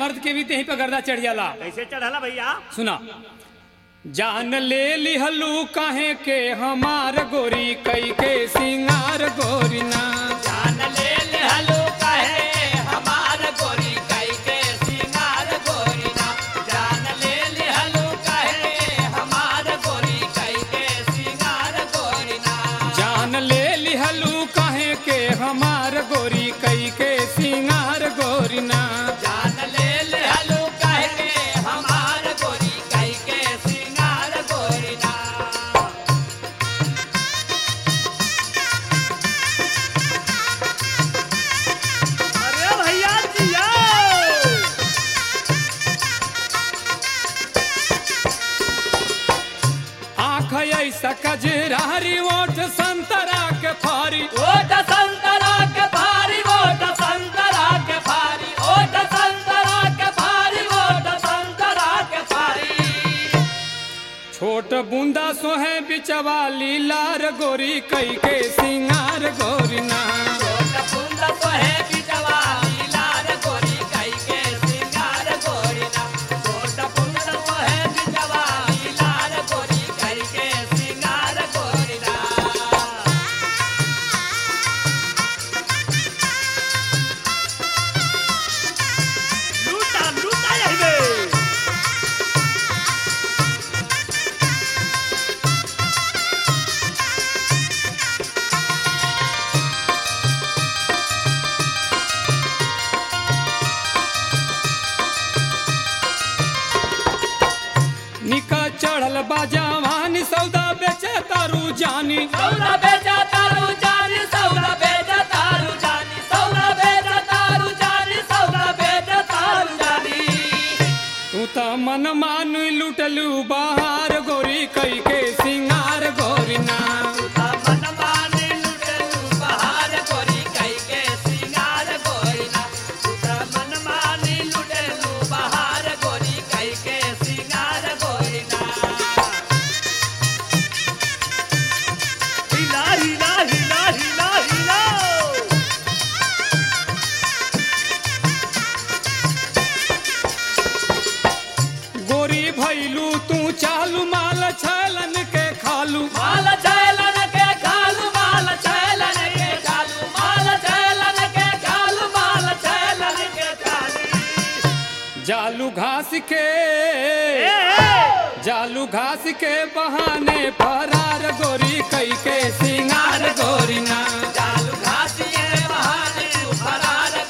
मर्द के भी तेही पे गर्दा चढ़ जाला कैसे चढ़ला भैया सुना जान ले लिहलू काहे के हमार गोरी कई के सिंगार गोरी ना जान ले ले हलो कहे हमार गोरी कई के सिंगार गोरी ना जान ले ले हलो कहे हमार गोरी कई के सिंगार गोरी ना जान ले लिहलू काहे के हमार गोरी कई के सिंगार गोरी ना जान ले ले हलो कहे हमार गोरी कई के सिंगार गोरी ना अरे भैया जिया आँख ऐसा कजरारी ओठ संतरा के फारी ओट संतरा के भारी ओट संतरा के भारी ओट संतरा के भारी ओट संतरा के भारी छोट बूंदा सोहे बिचवा लीलार गोरी कई के सिंगार गोरी ना छोट बूंद सोहे बिचवा लीलार गोरी कई के सिंगार गोरी ना छोट बूंद सोहे बिचवा लीलार गोरी कई के सिंगार गोरी ना लूटा लूटा यही बे निका चढ़ल बाजावानी सौदा बेचे तारू जानी सौदा बेचा तारू जानी सौदा बेचा तारू जानी सौदा बेचा तारू जानी सौदा बेचा तारू जानी तू त मन मान लुटलू बाहर गोरी कई के सिंगार गोरी ना मन माने लुटलू बहार गोरी कई के सिंगार गोरी ना तुता मन माने लुटलू बहार गोरी कई के सिंगार गोरी ना हिला हिला हिला हिला हिला गोरी भैलू तू चालू माल छलन के खालू माल छैलन के खालू माल छैलन के खालू माल छैलन के खालू माल छैलन के खालू जालू घास के ए, ए, जालू घास के बहाने फरार गोरी कई के सिंगार गोरी ना चालू घासिए बहाने फरार